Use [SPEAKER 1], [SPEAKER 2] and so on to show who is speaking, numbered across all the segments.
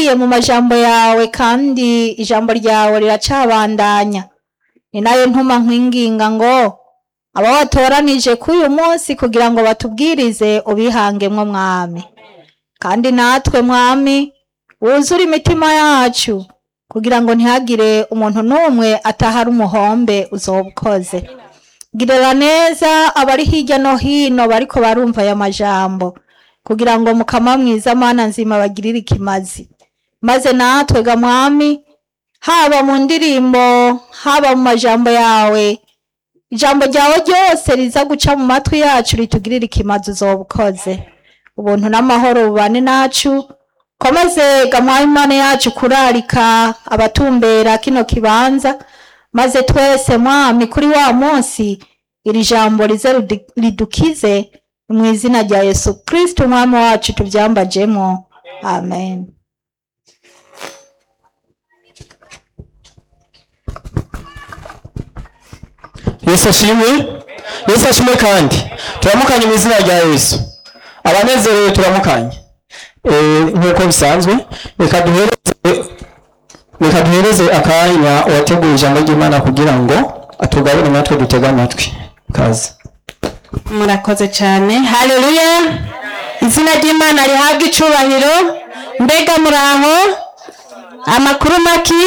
[SPEAKER 1] biciye mu majambo yawe kandi ijambo ryawe riracabandanya ni nayo ntuma nkwinginga ngo aba watoranije k'uyu munsi kugira ngo batubwirize ubihangemwo mwami kandi natwe mwami wuzure imitima yacu kugira ngo ntihagire umuntu n'umwe atahari umuhombe uzobukoze girira neza abari hirya no hino bariko barumva aya majambo kugira ngo mukama mwiza mana nzima bagirire ikimazi maze natwe ga mwami haba mu ndirimbo haba mu majambo yawe ijambo ryawe ryose riza guca mu matwi yacu ritugirire ikimazi uzobukoze ubuntu n'amahoro bubane nacu komeze gamwaye imana yacu kurarika abatumbera kino kibanza maze twese mwami kuri wa munsi iri jambo rize ridi- ridukize mu izina rya yesu kristo umwami wacu tubyambajemo amen
[SPEAKER 2] yesu ashimwe yesu ashimwe kandi turamukanye mu izina rya yesu abanezerewe turamukanye Eh, nk'uko bisanzwe reka duhereze reka duhereze akanya uwateguye ijambo ry'imana kugira ngo atugabire natwe dutege amatwi kazi
[SPEAKER 3] murakoze cyane haleluya izina ry'imana rihabwa icubahiro mbega muraho amakuru maki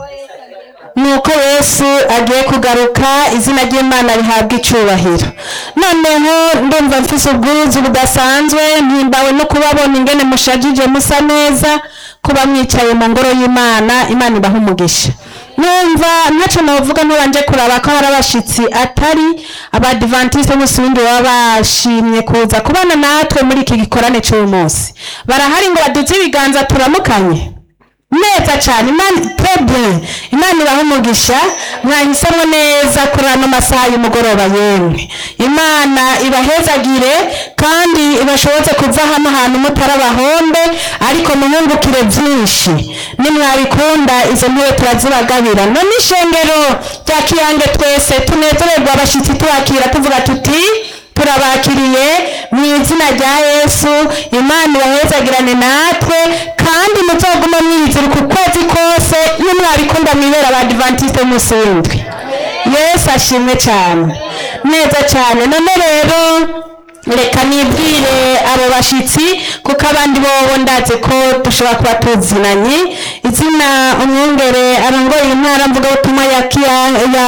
[SPEAKER 3] ni uko yesu agiye kugaruka izina ry'imana rihabwa icubahiro noneho ndumva mfise ubwuzu budasanzwe mpimbawe no kubabona ingene mushajije musa neza kuba mwicaye mu ngoro y'imana imana ibaha umugisha numva ntacyo navuga ntubanje kuraba ko hari abashitsi atari abadivantisite bose ubundi baba bashimye kuza kubana natwe muri iki gikorane cy'uyu munsi barahari ngo baduze ibiganza turamukanye neza cyane imana twebwe imana ibaha umugisha mwahisemo neza kuri ano masaha y'umugoroba yemwe imana ibahezagire kandi ibashoboze kuva hano hantu mutari abahombe ariko muhungukire byinshi nimwabikunda izo ntebe turazibagabira none ishengero rya kiyange twese tunezererwa abashyitsi tubakira tuvuga tuti turabakiriye mu izina rya yesu imana ibahezagirane natwe kandi muzogume mwizira ku kwezi kose iyo mwabikunda mwibera abadivantisite musindwe yesu ashimwe cyane neza cyane none rero reka nibwire abo bashyitsi kuko abandi bobo ndazi ko dushobora kuba tuzinanye izina umwungere arongoye intara mvugabutumwa ya kiya ya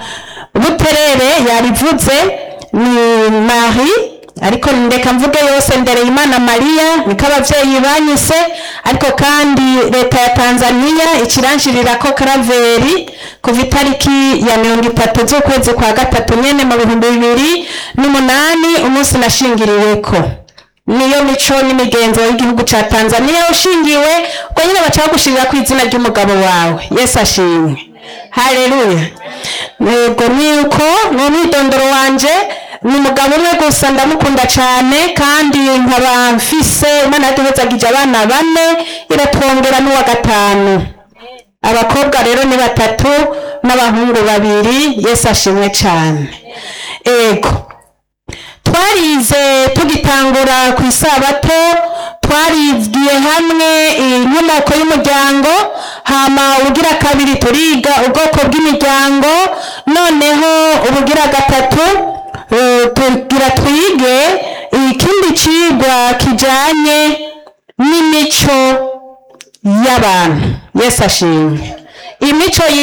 [SPEAKER 3] buterere yarivuze ni marie ariko ndeka mvuge yose mbere imana mariya niko ababyeyi banyise ariko kandi leta ya tanzania ikiranshirira ko karaveri kuva itariki ya mirongo itatu z'ukwezi kwa gatatu nyene mu bihumbi bibiri n'umunani umunsi nashingiriweko niyo mico n'imigenzo y'igihugu ca tanzania ushingiwe ubwo nyine baca bagushirira ku izina ry'umugabo wawe yesu ashimwe haleluya yego niko ni umwidondoro wanje ni umugabo umwe gusa ndamukunda cyane kandi nkaba mfise imana yaduhezagije abana bane iratwongera n'uwa gatanu abakobwa rero ni batatu n'abahungu babiri yesu ashimwe cyane ego twarize tugitangura ku isabato twarigiye hamwe inkomoko y'umuryango hama ubugira kabiri turiga ubwoko bw'imiryango noneho ubugira gatatu eh, tugira twige ikindi cigwa kijanye n'imico y'abantu yesu ashimwe imico